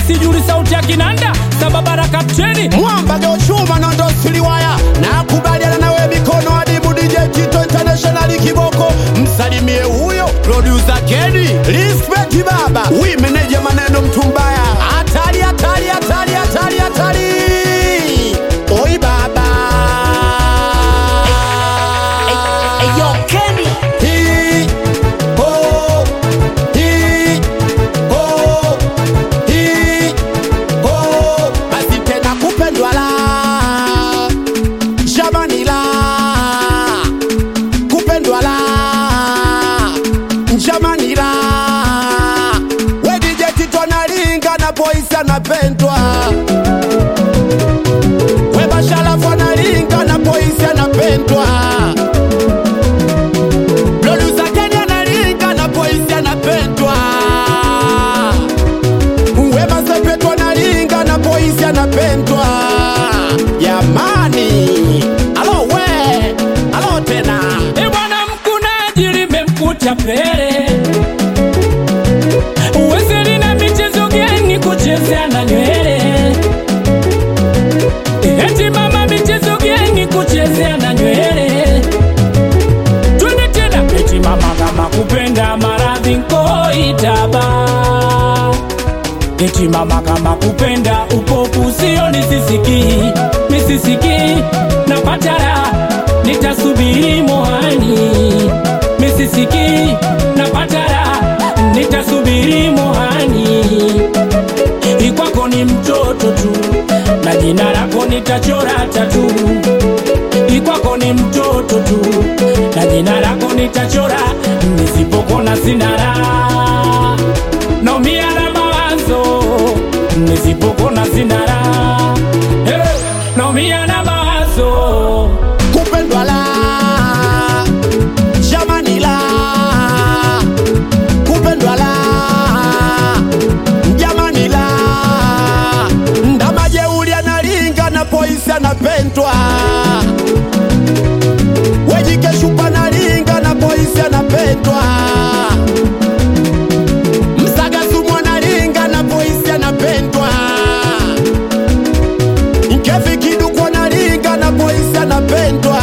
sijuli sauti ya kinanda sababara kapteni mwamba geuchuma nondo siliwaya na kubaliana nawe mikono adibu DJ Tito International kiboko msalimie huyo producer Kedi respect baba wi meneja maneno mtu mbaya hatari hatari hatari hatari hatari oi baba Eyo Kenny Hi, ho, hi, ho, hi, ho. basi tena kupendwa la jamani la kupendwa la jamani la wedijekitwa nalinga na boisi anapendwa webashalafu analinga na boisi anapendwa Producer Kenny analinga na boisi anapendwa Wema Sepetu analinga na boisi anapendwa Jamani Alo we Alo tena e bwana mkunaji limemkuta pele uwezeli na michezo geni kuchezea na nywele eti mama michezo geni kuchezea na nywele twende tena eti mama kama kupenda maradhi nkoitaba eti mama kama kupenda upofu sio nisisiki misisiki napatara nitasubiri mohani misisiki napatara nitasubiri mohani ikwako ni mtoto tu na jina lako nitachora tatu ikwako ni mtoto tu na jina lako nitachora nisipokona sinara naumia na mawazo nisipokona sinara hey, naumia na mawazo Kupendwa la Jamani la Kupendwa la Jamani la Ndamajeuli analinga na boisi anapendwa Wejikeshupa analinga na boisi anapendwa Msagasumu analinga na boisi anapendwa Nkefi kiduku analinga na boisi anapendwa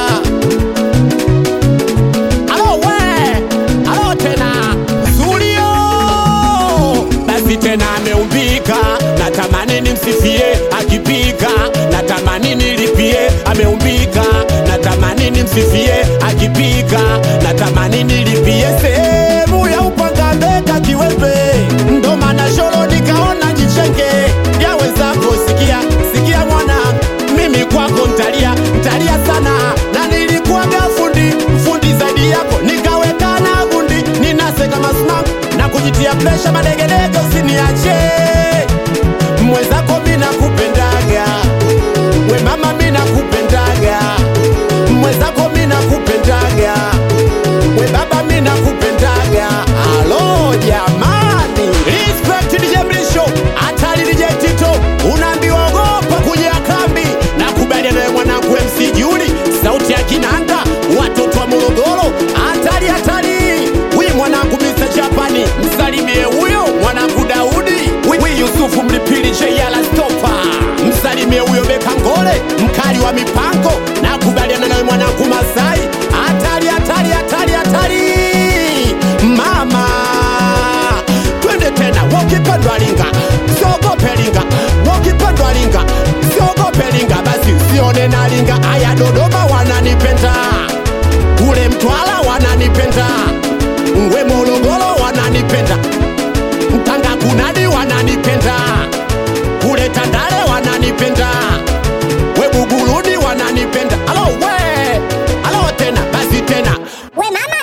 Alo we Alo tena Zulio Basi tena ameumbika Natamani nimsifie akipika Natamani nilipie ameumbika Natamani nimsifie akipika Natamani nilipie sehemu ya upanga mbeka kiwembe Ndo maana shoro nikaona jichenge Yawezako sikia sikia mwana mimi kwako ntalia ntalia sana na nilikuwaga fundi fundi zaidi yako nikaweka na gundi ninase kama smack na kujitia presha madegedege usiniache mwenzako mi nakupendaga we mama mi nakupendaga mwenzako mi nakupendaga we baba mi nakupendaga alo jamani respect DJ Mlisho hatari DJ Tito unaambiwa ogopa kuja kambi na kubaliana nawe mwanangu MC Juli sauti ya kinanda watoto wa Morogoro hatari hatari wi mwanangu Mr. Japani msalimie huyo mwanangu Daudi wi, wi Yusufu Mlipili Jeyala Stopa msalimie huyo Beka Ngole mkali wa mipango na kubaliana nawe mwanangu Masai hatari hatari hatari hatari mama twende tena wakipendwa linga siogope linga wakipendwa linga siogope linga basi sione na linga aya dodoma wananipenda kule mtwala wananipenda we morogoro wananipenda mtanga kunadi wananipenda kule tandale wananipenda we buguruni wananipenda alo we alo tena basi tena We mama